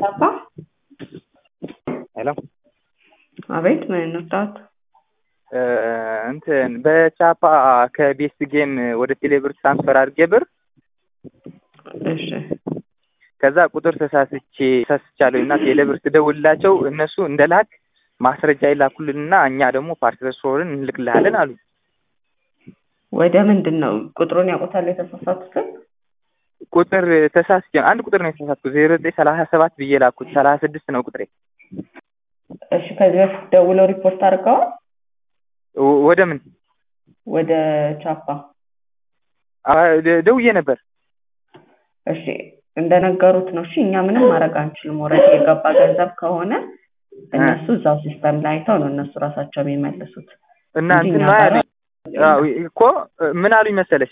ቻፓ ሄሎ አቤት ምን እንርዳት? እንትን በቻፓ ከቤስት ጌም ወደ ቴሌብር ትራንስፈር አድርጌ ብር እሺ ከዛ ቁጥር ተሳስቼ ተሳስቻለሁ እና ቴሌብር ስደውልላቸው እነሱ እንደ ላክ ማስረጃ ይላኩልንና እኛ ደግሞ ፓስፖርትን እንልክልሃለን አሉ። ወደ ምንድን ነው ቁጥሩን ያውቁታል የተሳሳቱትን? ቁጥር ተሳስቼ አንድ ቁጥር ነው የተሳሳትኩት ዜሮ ዘጠኝ ሰላሳ ሰባት ብዬ ላኩት ሰላሳ ስድስት ነው ቁጥሬ። እሺ ከዚህ በፊት ደውለው ሪፖርት አድርገዋል ወ- ወደ ምን ወደ ቻፓ? አ- ደ- ደውዬ ነበር። እሺ እንደነገሩት ነው። እሺ እኛ ምንም ማድረግ አንችልም። ወረድ የገባ ገንዘብ ከሆነ እነሱ እዛው ሲስተም ላይ አይተው ነው እነሱ ራሳቸው የሚመልሱት። እና እንጂ እንትን እኛ ነው ጋር ያሉኝ አዎ፣ እኮ ምን አሉኝ መሰለሽ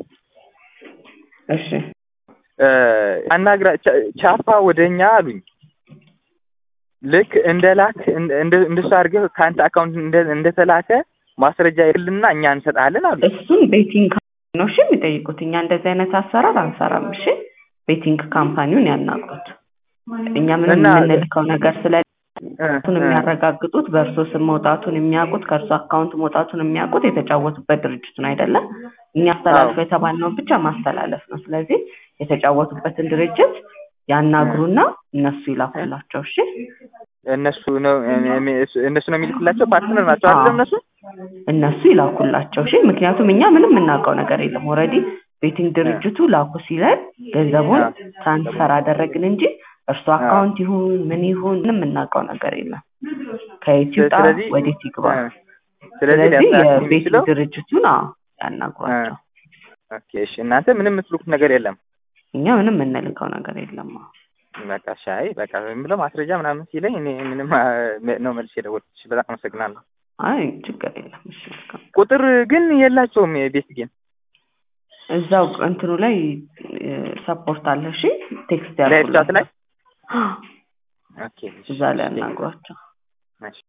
እሺ እ፣ አናግራ ቻ- ቻፓ ወደ እኛ አሉኝ ልክ እንደ ላክ እንደ- እንደ- እንደሱ አድርገህ ከአንተ አካውንት እንደ- እንደተላከ ማስረጃ ይልና እኛ እንሰጣለን አሉ። እሱን ቤቲንግ ነው እሺ የሚጠይቁት። እኛ እንደዚህ አይነት አሰራር አንሰራም። እሺ ቤቲንግ ካምፓኒውን ያናግሩት። እኛ ምንም እና- የምንልከው ነገር ስለ እ፣ እሱን እ፣ የሚያረጋግጡት በእርሶ ስም መውጣቱን የሚያውቁት ከእርሶ አካውንት መውጣቱን የሚያውቁት የተጫወቱበት ድርጅቱን አይደለም። እኛ አስተላልፎ የተባልነውን ብቻ ማስተላለፍ ነው። ስለዚህ የተጫወቱበትን ድርጅት ያናግሩና እነሱ ይላኩላቸው። እሺ እነሱ ነው እነሱ ነው የሚልኩላቸው ፓርትነር ናቸው አይደለም እነሱ እነሱ ይላኩላቸው። እሺ ምክንያቱም እኛ ምንም የምናውቀው ነገር የለም። ኦልሬዲ ቤቲንግ ድርጅቱ ላኩ ሲለን ገንዘቡን ትራንስፈር አደረግን እንጂ እርሱ አካውንት ይሁን ምን ይሁን ምንም የምናውቀው ነገር የለም። ከየት ይውጣ ስለዚህ ወዴት ይግባ። እ፣ ስለዚህ ስለዚህ ሊያስተላልፍ የቤቲንግ የሚችለው ድርጅቱን አዎ ያናግሯቸው። ኦኬ እሺ እናንተ ምንም የምትልኩት ነገር የለም እኛ ምንም የምንልከው ነገር የለም። አዎ። በቃ ሻይ በቃ ብለው ማስረጃ ምናምን ሲለኝ እኔ ምንም አ፣ ነው መልስ የደወልኩት በጣም አመሰግናለሁ አይ ችግር የለም። እሺ መልካም። ቁጥር ግን የላቸውም የቤስት ጌም እዛው እንትኑ ላይ ሰፖርት አለ። እሺ ቴክስት ላይቭ ቻት ላይ ያልኩላቸው ኦኬ እሺ፣ እዛ ላይ እሺ፣ ያናግሯቸው። እሺ